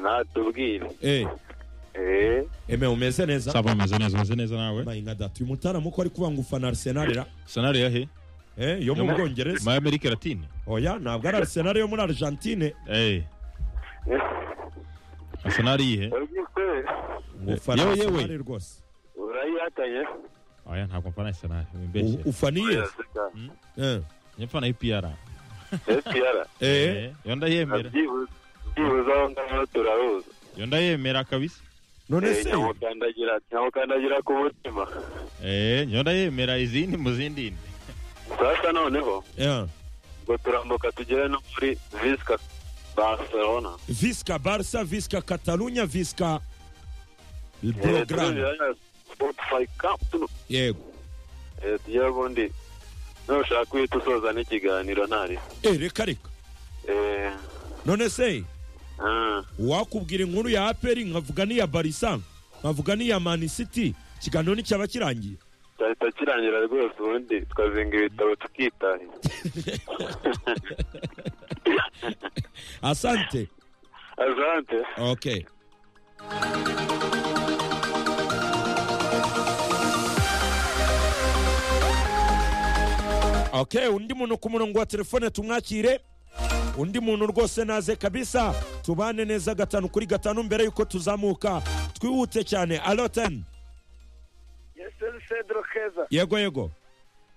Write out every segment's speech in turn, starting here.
natubwire Eh, eme umeze neza sava meze neza umeze neza nawe mayinga data uyu mutaramu ko ari kubanga ufana Arsenal ra sanari yahe eh yo mu Yo mu- Bwongereza muri amerika latine oya ntabwo ari Arsenal yo muri Argentine Eh, sanari yihe ngo ufana Yewe, yewe. Arsenal rwose urayihatanye oya ntabwo mfana sanari U- wimbeshye ufaniye eh nyepfana ipiyara siyara eh yo ndayemera byibuze aho ngaho turahuza yo ndayemera kabisa none Eh, se nyamukandagira nyamukandagira ku mutima Eh, yo ndayemera izindi mu zindi ndi sasa noneho eh ngo turambuka tugere no muri visca barcelona Visca Barca Visca Catalunya Visca Eh, Belgrano turongera spotify camp tuno yego Eh, tugere ubundi nushaka uhita usoza n'ikiganiro ntari eh reka reka Eh, none se ah, wakubwira inkuru ya APR nkavuga n'iya Barca nkavuga n'iya Man City ikiganiro nticyaba kirangiye cyahita kirangira rwose ubundi tukazinga ibitabo tukitahira asante azante okay okay undi muntu ku murongo wa telefone tumwakire undi muntu rwose naze kabisa tubane neza gatanu kuri gatanu mbere yuko tuzamuka twihute cyane aloten Yeseri Cedro Keza, yego yego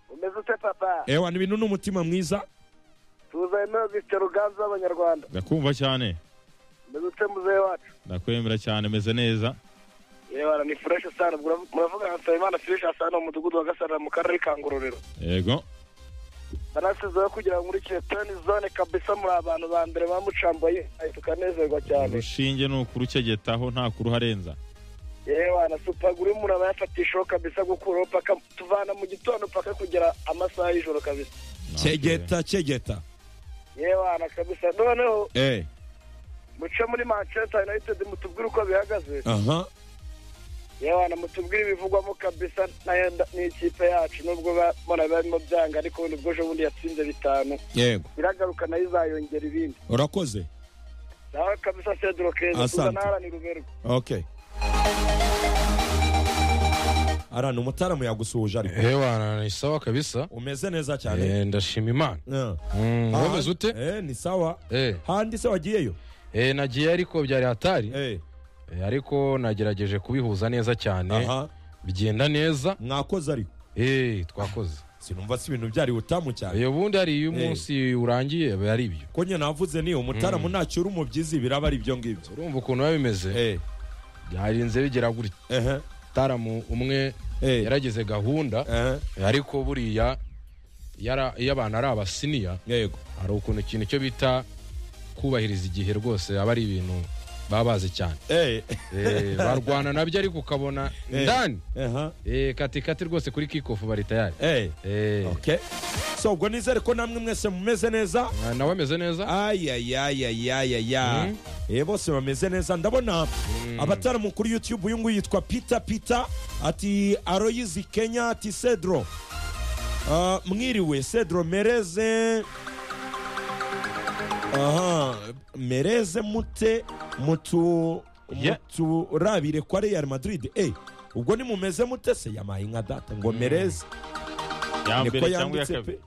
umeze ute papa? ewa ni ibintu n'umutima mwiza Tuza ino Mr. Ruganzu w'Abanyarwanda. ndakumva cyane Umeze ute muzehe wacu? ndakwemera cyane meze neza Yewe ni fresh sana, murav- muravuga nka Nsabimana Fresh sana mu mudugudu wa Gasana mu karere ka Ngororero. yego Banasizeho kugira ngo muri Kiretani zone kabisa muri abantu ba mbere bamucambaye, ay, tukanezerwa cyane. urushinge ni ukurucegetaho nta kuruharenza Yewe na supaguru umuntu aba yafatishaho kabisa gukuraho paka tuvana mu gitondo paka kugera amasaha y'ijoro kabisa. cegeta cegeta Yewe na kabisa noneho eh muce muri Manchester United mutubwire uko bihagaze. aha yewana mutubwire ibivugwamo kabisa nayo nda- ni ikipe yacu nubwo ba- mbona barimo byanga ariko ubundi bwo ejo bundi yatsinze bitanu yego iragaruka nayo izayongera ibindi urakoze nawe kabisa cedro keza Asante. tuza naharanira uberwa okay arana umutaramu yagusuhuje ariko hewana ni sawa kabisa umeze neza cyane Eh, ndashima imana Eh. Mm, Ah, wowe zute eh, ni sawa Eh, handi se wagiyeyo eh, nagiye ariko byari hatari Eh, Eh, ariko nagerageje kubihuza neza cyane aha bigenda neza mwakoze ariko Eh, twakoze sinumva se ibintu byari utamu cyane iyo bundi hari iyo Eh. umunsi urangiye aba ari ibyo ko nyine navuze ni umutaramu ntacyo uri umubyizi biraba ari ibyo ngibyo urumva ukuntu biba bimeze Eh, byarinze bigera gutya ehe, taramu umwe Eh. yaragize gahunda ehe, ariko buriya yara- iyo abantu ari abasiniya yego hari ukuntu ikintu cyo bita kubahiriza igihe rwose aba ari ibintu baba bazi cyane Eh, Eh, barwana nabyo ariko ukabona Eh. ndani aha, Eh, katikati rwose kuri kikofu bari tayari eh, Eh, okay so ubwo nizere ko namwe mwese mumeze neza na- nawe ameze neza ayayayayayaya Mm. bose bameze neza ndabona abataramu kuri youtube uyu nguyu yitwa peter peter ati aroyizi kenya ati cedro Ah, mwiriwe cedro mereze aha mereze mute mutu Yeah. muturabire kwa real madrid eh ubwo nimumeze mute se yamaye inka data ngo mereze ya niko mbere cyangwa iya yanditse kabiri pe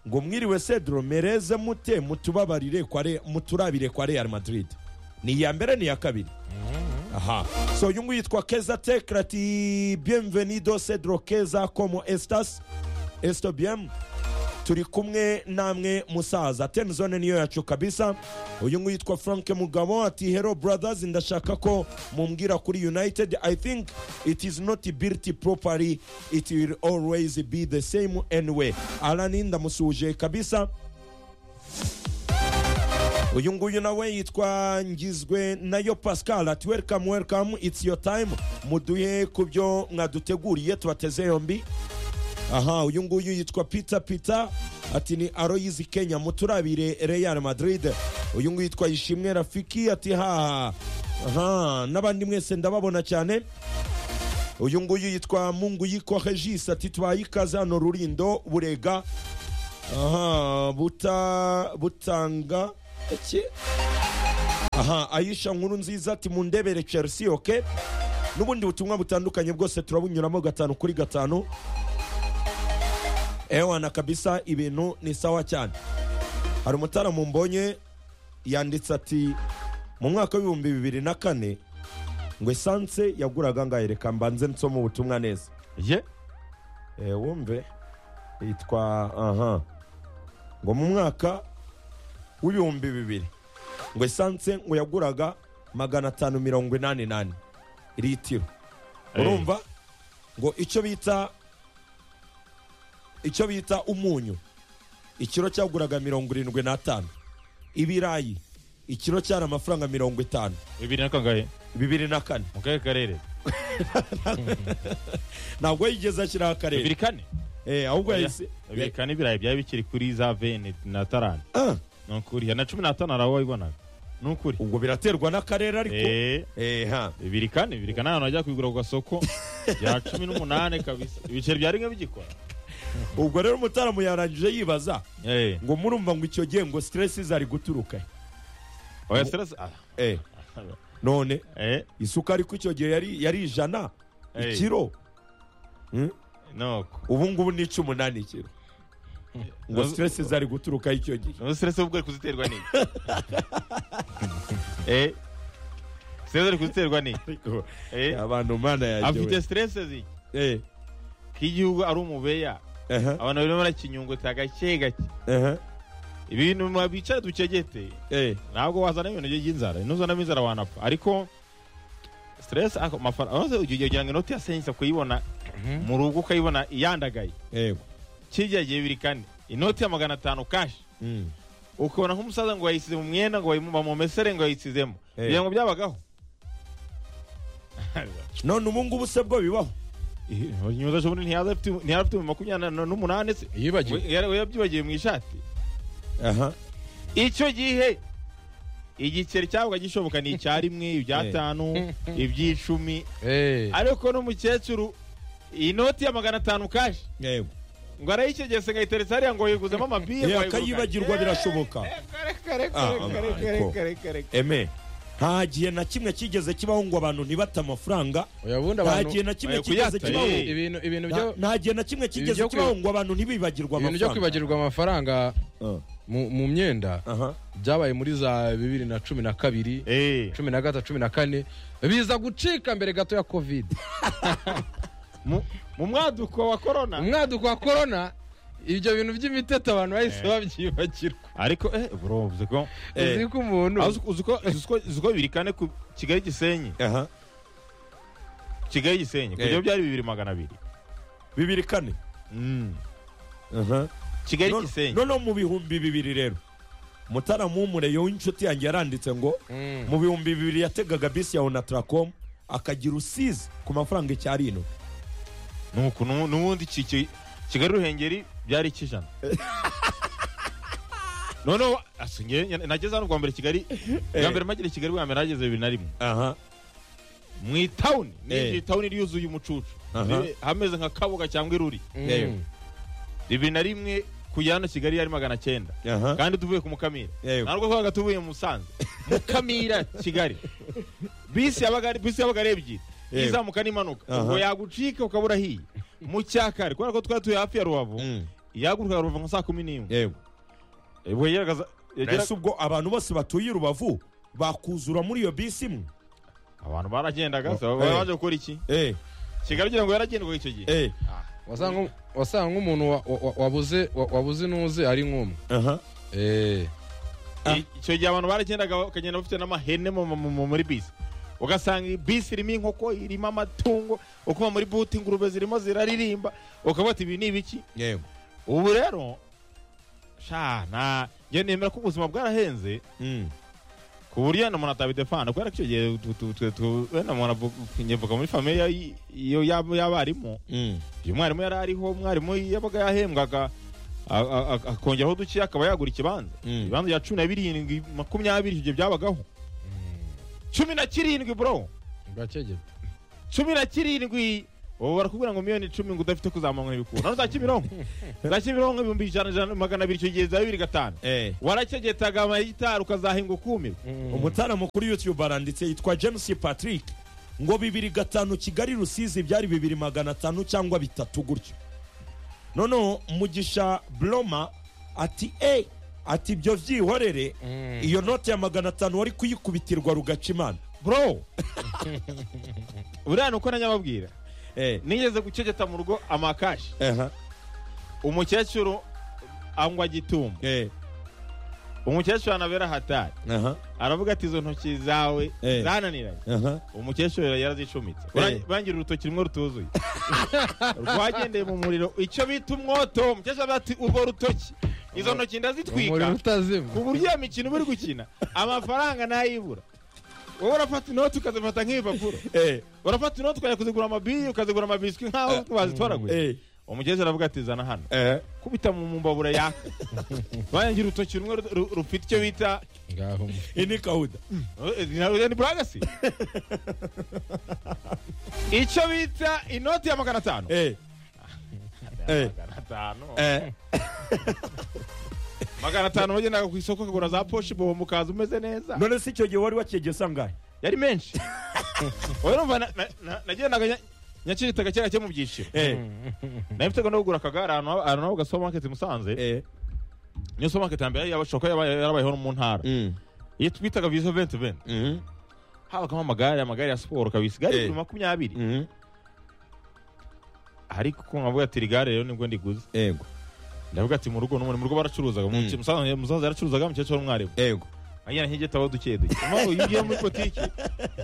ngo mwiriwe cedro mereze mute mutubabarire kwa Re- muturabire kwa real madrid ni iya mbere ni iya kabiri aha so uyu nguyu yitwa keza tekrati bienvenido cedro keza como estas esto bien turi kumwe namwe musaza temzone niyo yacu kabisa uyu nguyu yitwa frank mugabo ati hero brothers ndashaka ko mumbwira kuri united i think it is not built properly it will always be the same anyway arani ndamusuhuje kabisa uyu nguyu nawe yitwa ngizwe nayo pascal ati welcome welcome it's your time muduhe ku byo mwaduteguriye tubateze yombi aha uyu nguyu yitwa peter peter ati ni aroyizi kenya muturabire real madrid uyu nguyu yitwa ishimwe rafiki ati haha aha n'abandi mwese ndababona cyane uyu nguyu yitwa mungu yiko regis ati twayikaze hano rurindo burega aha buta butanga iki aha ayisha nkuru nziza ati mu ndebere chelsea oke n'ubundi butumwa butandukanye bwose turabunyuramo gatanu kuri gatanu ewana kabisa ibintu ni sawa cyane hari umutaramu mbonye yanditse ati mu mwaka w'ibihumbi bibiri na kane ngo esanse yaguraga ngaho reka mbanze nsoma ubutumwa neza ye Eh, wumve yitwa aha ngo mu mwaka w'ibihumbi bibiri ngo esanse ngo yaguraga magana atanu mirongo inani nane litiro Eh. urumva ngo icyo bita icyo bita umunyu ikiro cyaguraga mirongo irindwi n'atanu ibirayi ikiro cyari amafaranga mirongo itanu bibiri na kangahe bibiri na kane mu kahe karere ntabwo yigeze ashyiraho akarere bibiri kane Eh, ahubwo yahise bibiri kane ibirayi byari bikiri kuri za veni na tarani Ah, ni ukuri na cumi n'atanu hari aho wabibonaga ni ukuri ubwo biraterwa n'akarere ariko Eh, Eh, ha. bibiri kane bibiri kane ahantu wajya kubigura ku gasoko bya cumi n'umunani kabisa ibiceri bya rimwe bigikora ubwo rero umutaramu yarangije yibaza Eh, ngo murumva ngo icyo gihe ngo siteresi zari guturuka he? oya stress ah, Eh, none eh, isukari ko icyo gihe yari yari ijana Eh. ikiro nuko ubu ngubu ni icumi umunani ikiro ngo siteresi zari guturuka icyo gihe ubu stress ubwo uri kuziterwa n'iki Eh, stress uri kuziterwa n'iki Ariko, Eh, abantu mana afite yagewe stress ziki Eh, ko igihugu ari umubeya aha, abantu barimo barakinyunguta gake gake aha, ibintu ma- bicara ducegete eh, ntabwo wazana ibintu by'inzara nuzanamo inzara wanapfa ariko stress ako- amafaranga uretse ugiye kugira ngo inoti ya sensa kuyibona mu rugo ukayibona iyandagaye yego. kijya gihe biri kane inoti ya magana atanu kashi Mm. ukabona nk'umusaza ngo yayisize mu mwenda ngo bayimu- bamumesere ngo yayisizemo Eh. kugira ngo byabagaho none ubu ngubu se bwo bibaho nyuza shobundi ntiyaza afite ntiyaza afite mu makumyabiri na- n'umunani se yibagiwe We- yari- we yabyibagiye mu ishati aha icyo gihe igiceri cyabaga gishoboka ni icya rimwe ibyatanu iby'icumi Eh, ariko n'umukecuru iyi noti ya magana atanu kashi yego ngo arayicegese ngayiteretse hariya ngo yiguzemo amabiye ngo Eh, ayigura- akayibagirwa birashoboka Ah, ariko. eme nta gihe na kimwe kigeze kibaho ngo abantu ntibate amafaranga oya bundi nta abantu gihe na kimwe Bayo kigeze kuyata, kibaho eh. ibintu ibintu byo Nta- nta gihe na kimwe kigeze byo kwi- kibaho ngo abantu ntibibagirwa ibintu byo amafaranga kwibagirwa amafaranga Ah, mu mu myenda aha. byabaye muri za bibiri na cumi na kabiri Eh, cumi na gatatu cumi na kane biza gucika mbere gato ya kovide mu mu mwaduko wa korona umwaduko wa korona ibyo bintu by'imiteto abantu bahise babyibagirwa ariko eh bro uzi ko Eh. uzi ko umuntu Ah, uzi- uzi ko- uzi ko uzi ko bibiri kane ku kigali gisenyi aha kigali gisenyi ku Eh. gihe byari bibiri magana abiri bibiri kane Mm. aha kigali None- gisenyi noneho mu bihumbi bibiri rero mutaramu w'umureyo w'inshuti yanjye yaranditse ngo Mm. mu bihumbi bibiri yategaga bisi ya onataracom akagira usizi ku mafaranga icyari ino nuko nu- n'ubundi ki- ki- kigali ruhengeri byari ikijana noneho asinye nageze hano bwa mbere kigali bwa Eh. mbere mpagera i kigali bwa mbere nageze bibiri na rimwe aha mu itawuni Eh. n'iryo itawuni ryuzuye umucucu Aha. Ribe- hameze nka kabuga cyangwa iruri Mm. yego. bibiri na rimwe kujya hano kigali yari magana cyenda aha kandi tuvuye ku mukamira Yego. ntabwo twabaga tuvuye mu musanze mukamira kigali bisi yabaga ari bisi yabaga ari ebyiri Yego. izamuka n'impanuka Aha. ubwo yagucika ukaba urahiye mu cyakare kubera ko twari tuye hafi ya rubavu Mm. yahagurukaga rubavu nka saa kumi n'imwe yego ubwo yageraga ese ubwo abantu bose batuye i rubavu bakuzura muri iyo bisi imwe abantu baragendaga so Eh. baje gukora iki eh kigali ugira ngo yaragendwaga icyo gihe eh wasanga wasanga umuntu wa- wa- wa- wabuze wa- wabuze n'uze ari nk'umwe aha Eh, Ah. I- icyo gihe abantu baragendaga bakagenda bafite n'amahene mu- mu- mu- muri bisi ugasanga iyi bisi irimo inkoko irimo amatungo ukuba muri buti ingurube zirimo ziraririmba ukavuga ati ibi ni ibiki yego ubu rero sha nta njye nemera ko ubuzima bwarahenze Mm. ku buryo wenda umuntu atabidefana kubera ko icyo gihe tu- tu- tu- tu- wenda umuntu avu- nyivuga muri famiye y'abarimu Mm. uyu mwarimu yari ariho umwarimu yabaga yahembwaga a- a- a- akongeraho duke akaba yagura ikibanza Mm. ibibanza bya cumi na birindwi makumyabiri icyo gihe byabagaho cumi na kirindwi bro bwakegeta cumi na kirindwi ubu barakubwira ngo miliyoni icumi ngo udafite kuzamura ibikura nazo za kimironko za kimironko ibihumbi ijana ijana magana abiri icyo gihe za bibiri gatanu Eh. warakegetaga amayitari ukazahinga ukumirwa umutara mukuru yutube aranditse yitwa james patrick ngo bibiri gatanu kigali rusizi byari bibiri magana atanu cyangwa bitatu gutyo noneho mugisha bloma ati e ati ibyo byihorere Mm. iyo note ya magana atanu wari kuyikubitirwa rugaca imana bro buriya ni uko nanyababwira Eh, nigeze gucegeta mu rugo amakashi aha, umukecuru angwa gitumba eh, umukecuru anabera hatari aha, aravuga ati izo ntoki zawe Eh. zananiranye aha. umukecuru yarazicumitse Eh. bangira urutoki rumwe rutuzuye rwagendeye mu muriro icyo bita umwoto umukecuru aravuga ati urwo rutoki izo ntoki umuriro ndazitwika utazima ku buryo iyo mikino buri gukina amafaranga ntayibura wowe urafata inoti ukazifata nk'ibipapuro Eh, urafata inoti ukajya kuzigura amabiyi ukazigura amabiswi nk'aho bazitoraguye eh, umukecuru aravuga ati zana hano eh. kubita mu mbabura yaka bangira urutoki rumwe ru- ru- rufite icyo bita ngaho iyi ni kahuda Eh, ni ni buragasi icyo bita inoti ya magana atanu Eh, eh, magana atanu eh. magana atanu wagendaga ku isoko ukagura za poshi bobo mukaza umeze neza none se icyo gihe wari wakegeye usangahe yari menshi wowe urumva na- na- na- nagendaga nya- nyakirita gakera ke mu byiciro Eh, nari mfite gahunda yo kugura akagare ahantu haba- ahantu haba supamaketi musanze eh, niyo supamaketi ya mbere yabashoka yarabayeho no mu ntara mm, iyo twitaga vizo venti venti mhm, habagamo amagare amagare ya siporo kabisa igare Eh. bibiri makumyabiri mhm. ariko ko nkavuga ati rigare rero nibwo ndiguze Ego, ndavuga ati mu rugo n'umuntu mu rugo baracuruzaga mu Mm. muke- musaza musaza yaracuruzaga umukecuru wari umwarimu ego. agira nk'igitabo duke duke mpamvu iyo ugiye muri politiki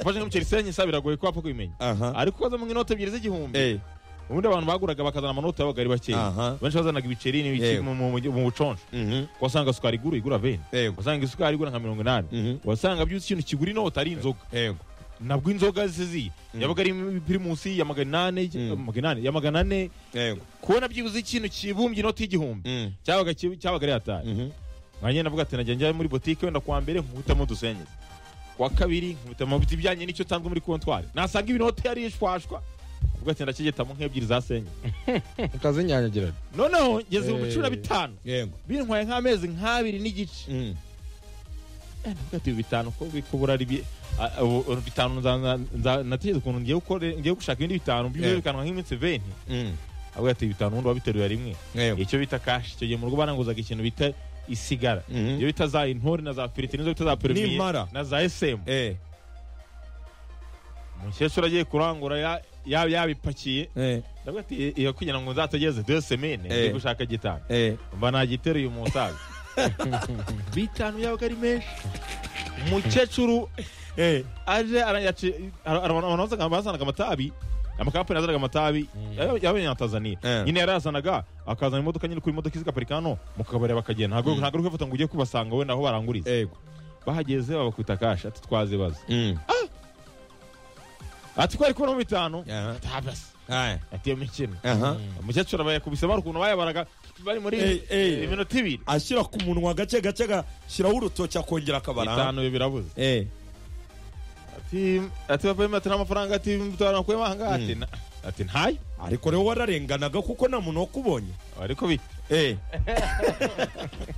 ufashe nk'umuceri senye isa biragoye ko wapfa kubimenya Aha. ariko ukaza mu inoti ebyiri z'igihumbi Eh, ubundi abantu baguraga bakazana amanota y'abaga ari Aha. bakeya benshi bazanaga ibiceri n'ibiki Yego. mu- mu mu- mu buconjo mhm, wasanga sukari igura igura veni Ego. wasanga isukari igura nka mirongo inani Mhm. wasanga byose ikintu kigura inota ari inzoga Ego. nabwo inzoga ziziye yabaga ari pirimusi ya magana inani Mm. magana inani ya magana ane Ego. kubona byibuze ikintu kibumbye inoti y'igihumbi Mm. cyabaga kibi- cyabaga ari hatari Mhm. nkanjye navuga ati najya njya muri botike wenda kuwa mbere nkubitamo udusenyezi kuwa kabiri nkubitamo biti bijyanye n'icyo tanzwe muri kontwari nasanga ibinoti yari yishwashwa ubwo ati ndakigetamo nk'ebyiri za senye ukazinyanyagira noneho ngeze mu Eh. biciro bitanu Yego. bintwaye nk'amezi nk'abiri n'igice Mm. Eh, ndavuga ati ibi bitanu ko bikubura ari bi- a- ubu- ubu bitanu nza- nza- nza- natekereza ukuntu ngiye gukore- ngiye gushaka ibindi bitanu Eh. bikanwa nk'iminsi venti Mm. avuga ati bitanu ubundi wabiteruye rimwe Yego. icyo bita kashi icyo gihe mu rugo baranguzaga ikintu bita isigara Mhm. iyo bita za intore na za firiti nizo bita za perimiye N'impara. na za esemu Eh, umukecuru agiye kurangura ya- ya- yabipakiye eh, ndavuga ati "Iyo- iyo kugira ngo nzatageze dore semene Eh. ndi gushaka gitanu eh. mba nagiteruye umusaza bitanu yabaga ari menshi umukecuru Eh, aje arayaci- ara- ara- abantu bazaga- bazanaga amatabi amakampani azanaga amatabi y'abanyatanzaniya Eh. nyine yarayazanaga akazana imodoka nyine kuri imodoka zigaparika hano mu kabari bakagenda ntabwo ntabwo ari kwifata ngo ujye kubasanga wenda aho baranguriza ego. bahageze babakubita kashi ati twazibaza Mm. ati ko ari kubonamo bitanu Aha. tabasi Aye. ati iyo mikino Aha. umukecuru abayakubise bari ukuntu bayabaraga bari muri Eh, eh. iminota ibiri ashyira ku munwa gake gake gashyiraho urutoki akongera akabara bitanu birabuze Eh, ati ati bapayime ati n'amafaranga ati bitanu akuyemo ahangaha ati "Na- ati ntayo ariko rero wararenganaga kuko nta muntu wakubonye ariko bite Eh,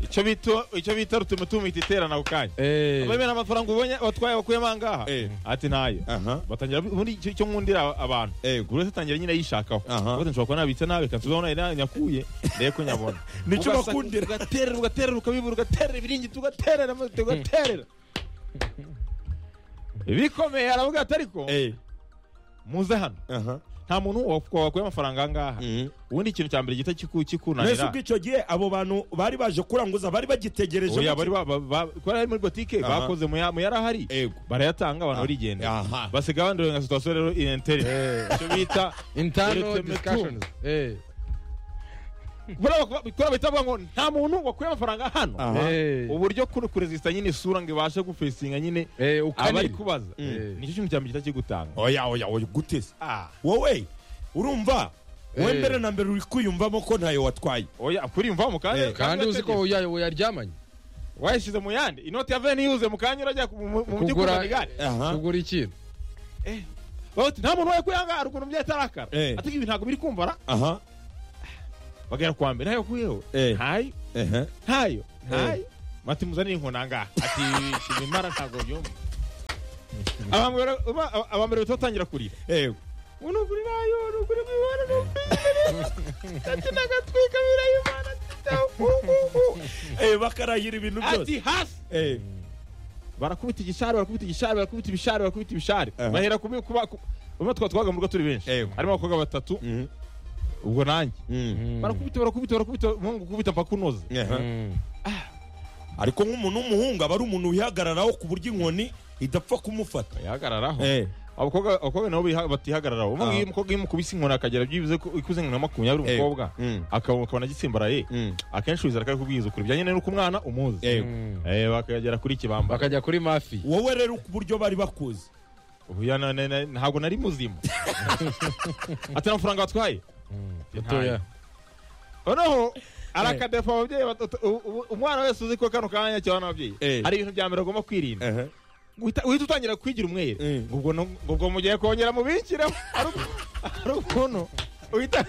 icyo bita icyo bita rutuma tumita iterana ako kanya eee bamwe n'amafaranga ubonye watwaye wakuyemo ahangaha Eh. ati ntayo aha, batangira ubundi icyo icyo nkundira abantu ego. buri wese atangira nyine yishakaho Aha. ubundi nshobora kuba nabitse nabi kansubiza aho nari nyakuye ndebe ko nyabona Nicyo Ugasa- bakundira. ugaterera ugaterera ukabibura ugaterera ibiringiti ugaterera amazi ugaterera bikomeye aravuga ati ariko Eh, muze hano aha. nta muntu wakuye amafaranga ahangaha Mm. ubundi ikintu cya mbere gihita kiku- mbese kikunanira ubwo icyo gihe abo bantu bari baje kuranguza bari bagitegereje oya bari ba- ba- ba- kubera ari muri botike Aha. bakoze mu ya- mu yari ahari Ego. barayatanga abantu barigenda Aha. basiga abandi nka situwasiyo rero intere icyo bita intano Uretse discussions eee buriya bakuba- kubera bahita bavuga ngo nta muntu wakuye amafaranga hano Aha. uburyo kuri kuresisita nyine isura ngo ibashe gufacinga nyine abari eee ukaniri kubaza Eh. nicyo kintu cya mbere gihita kigutanga oya oya oya guteze Ah, wowe urumva wowe Eh. mbere na mbere uri kwiyumvamo ko ntayo watwaye oya kuriyumva mu kanya Eh, kandi uzi ko uyayo uyaryamanye wayishyize mu yandi inoti ya veni yuze mu kanya urajya ku- mu- mu- mu byo Kugura- kugura igare aha kugura ikintu bati nta muntu wayo kuyangara ukuntu byatarakara Eh. ati ibi ntabwo biri kumbara aha bagera kwa mbere ntayo kuyeho Eh. ntayo ehe ntayo ntayo bati muzanire inkoni angaha ati ibimara ntabwo byumva abambere aba- abambere batatangira kurira Eh, umuntu ugura inayo umuntu ugura imibare n'ubwirire ati n'agatwika birayimana eh, bakarahira ibintu byose ati hasi Eh, barakubita igishari barakubita igishari barakubita ibishari barakubita ibishari Aha. bahera kubi kuba ku- ubwo twa twabaga mu rugo turi benshi Yego. harimo abakobwa batatu mhm, ubwo nanjye mhm, barakubita barakubita barakubita umuhungu gukubita paka unoza aha. ariko nk'umuntu w'umuhungu aba ari umuntu wihagararaho ku buryo inkoni idapfa kumufata yahagararaho Eh, abakobwa abakobwa nabo biha- batihagararaho umuhungu Aha. iyo umukobwa iyo umukubise inkoni akagera byibuze ko ikuze nka makumyabiri Eh, umukobwa mm, akaba- akabona agitsimbaraye mm, akenshi wizera ko ari kubwiriza ukuri bijyanye n'uko umwana umuzi Eh, Eh, bakagera kuri kibamba bakajya kuri mafi wowe rero ku buryo bari bakuzi Ubu ya na- na- na- ntabwo nari muzima ati nta mafaranga watwaye gatoya noneho arakadefa ababyeyi batatu u- u- umwana wese uzi ko kano kanya cyabana ababyeyi Eh. hari ibintu bya mbere agomba kwirinda Ehe. Guhita- uhita utangira kwigira umwere Eh. ngo ubwo no- ngo ubwo mugiye kongera mubikiremo ari uko- ari ukuntu uhita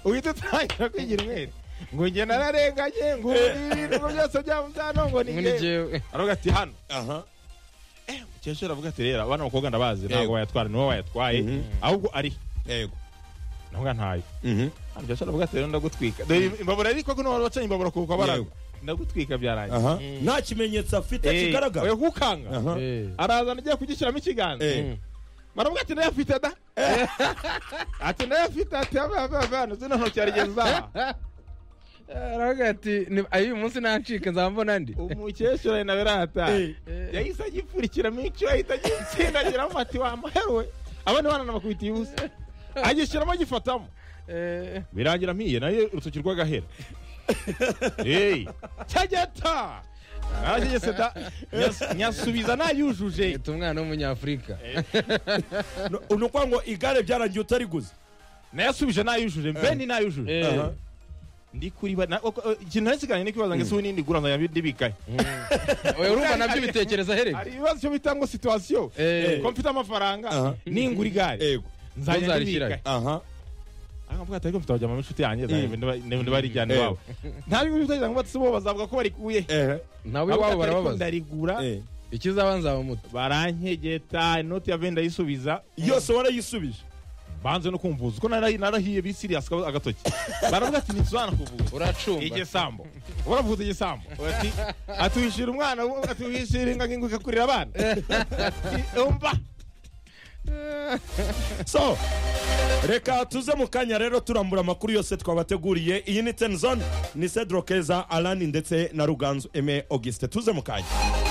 uhita utangira kwigira umwere ngo njye nararenganye ngo ubu ibintu ngo byose byamuzano ngo ni ni njye jyewe aravuga ati hano aha mukecuru aravuga ati rero abana b'abakobwa ndabazi Yego. ntabwo bayatwara niwe wayatwaye ahubwo ari yego ndavuga ntayo Mhm. hano byashobora kuvuga ati rero ndagutwika Dore imbabura ariko ko n'abantu bacanye imbabura kuko Yego. baragwa ndagutwika byarangiye aha nta kimenyetso afite Eh, kigaragara oya gukanga Aha. Eh. arazana agiye kugishyiramo ikiganza Eh. Mm. baravuga ati ndayafite da ati ndayafite ati avavavano zino ntoki yarigeza aravuga ati "Ni- ayo uyu munsi nancika nzaba mbona andi umukecuru ari nawe rata Eh. yahise agipfurikiramo icyo ahita agitsindagiramo ati wamahewe abandi bana nabakubita ibusa agishyiramo agifatamo Eh, birangira mpiye nayo urutoki rw'agahera eyi cyageta naragegese da nyas- nyasubiza nayujuje Ita umwana w'umunyafurika No- ni ukuvuga ngo igare byarangiye utariguze nayasubije nayujuje mbe ni nayujuje Eh. Aha. ndi kuriba na- o- o- ikintu nasigaranye ni kwibaza ngo ese ubundi ndigura nzajya ndibikaye oya urumva nabyo ubitekereza hari ahereye ibibazo cyo bita ngo situwasiyo Eh. ko mfite Aha. amafaranga ningura igare yego nzajya Ntuzarishira. ndibikaye aha akavuga ati ariko mfite abajyama b'inshuti yanjye Mm. nzajya barijyana Eh. iwabo nta bigo bitagira ngo batse bo bazavuga ko barikuye ehe nawe Avuga ati, iwabo ariko barababaza ndarigura Eh. ikizaba nzaba muto barankegeta inoti ya venda ndayisubiza yose warayisubije banze no kumvuza uko narahi- narahiye bisiriyasi agatoki baravuga ati ntituzana kuvuza uracumba igisambo uravuza igisambo ati ati wishira umwana wo- ati wishira inga ngo ikakurira abana Ati, umva so reka tuze mu kanya rero turambura amakuru yose twabateguriye iyi ni tenzone ni cedro keza alani ndetse na ruganzu eme auguste tuze mu kanya